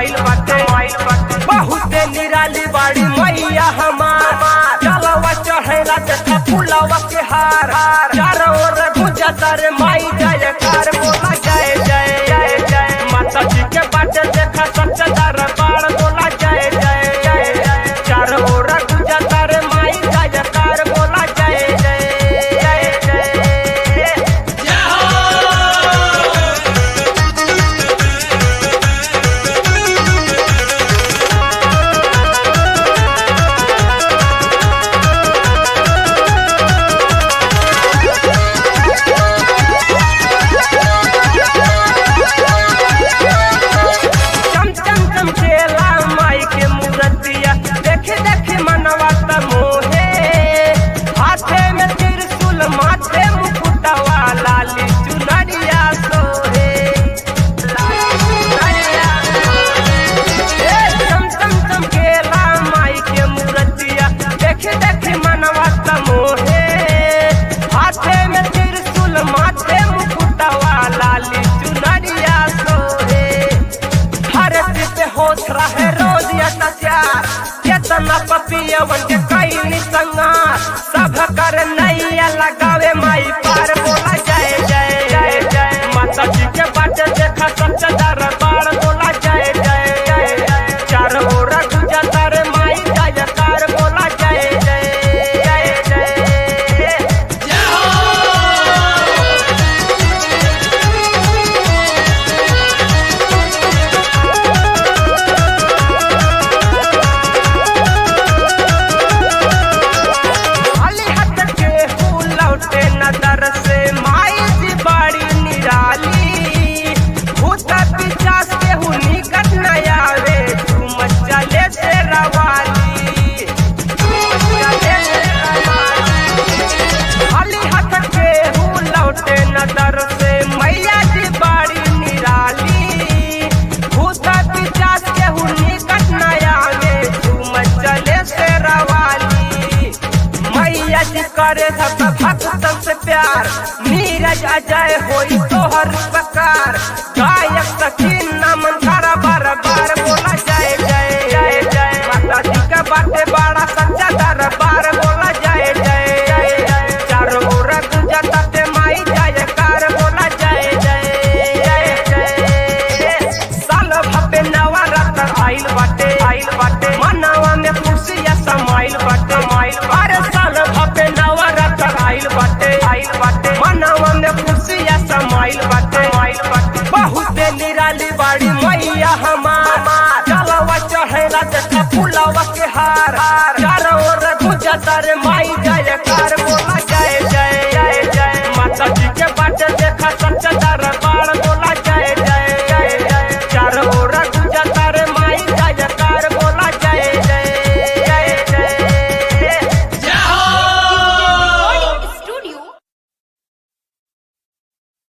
समाइल बाटे बहुते निराली बाड़ी मैया हमार जलवा चढ़ेला देखा फुलवा के हार चारों ओर गुंजा तारे माई जय कार बोला जय जय जय जय माता जी के बाटे देखा सच्चा दरबार बोला जय जय जय जय चारों ओर गुंजा तारे माई जय कार बोला जय जय जय जय चम चम चमकेला माई के मूर्तिया देखे देखे मनवा त मोहे हाथे में त्रिशूल माथे मुकुटवा लाली चुनरिया सोहे ए, चम चम चमकेला माई के मूर्तिया देखे देखे मनवा त मोहे हाथे में त्रिशूल माथे मुकुटवा लाली चुनरिया सोहे धरती पे होत रहे रोज अत्याचार केतना पपियवन के कई संगार सब कर नैया लगावे माई पार बोला जय जय जय जय माता जी के बाटे देखा सच्चा दरबार बोला जय जय जय जय चार ओर गुंजा तारे माई जय कार बोला जय जय जय जय खाली हाथ के फूल लौटे नजर से माई जी बड़ी निराली भूत पिचास के हूँ निकट न आवे तुम चले से रवाली चले से रवाली। खाली हाथ के हूँ लौटे नजर से मैया जी बड़ी निराली भूत पिचास के हूँ निकट न आवे तुम चले से रवाली मैया जी करे सब भक्तन से प्यार नीरज अजय होई तोहर प्रकार गायक सखीन नमन करा बार बार बोला जय जय जय जय माता जी का बाटे बड़ा सच्चा दरबार बोला जय जय जय जय चारों ओर गुंजा ताते माई जय कार बोला जय जय जय जय साल भपे नवरात्र आइल बाटे आइल बाटे मनवा में खुशिया समाइल बाटे माइल अरे साल भपे नवरात्र आइल बाटे आइल बाटे मनवा में खुशिया समाइल बाटे माइल बाटे बहुते निराली बाड़ी मैया हमार जलवा चढ़ेला देखा फुलवा के हार